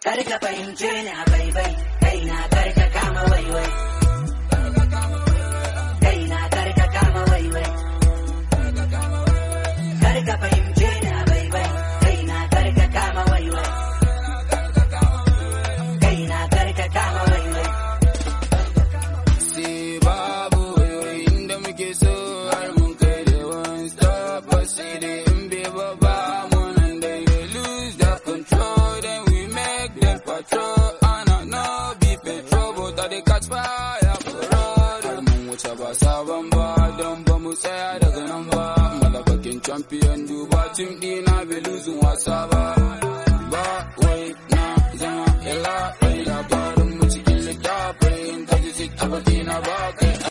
kar ka fahimce ni a baibai kaina kar ka kama waiwai kaina kar ka kama waiwai kar ka fahimce ni a baibai kaina kar ka kama waiwai kaina kar ka kama waiwai sai babu wayoyin da muke so har mun kai da one stop but sai dai in bai ba ba mu nan da you lose the control then we make them patrol ana no be petrol but I dey catch fire for road har mun wuce ba sabon ba don ba mu tsaya daga nan ba malabakin champion duba team dina bai lose wasa ba ba wai na zama ila bai labarin mu cikin littafin kaji sit a na ba kai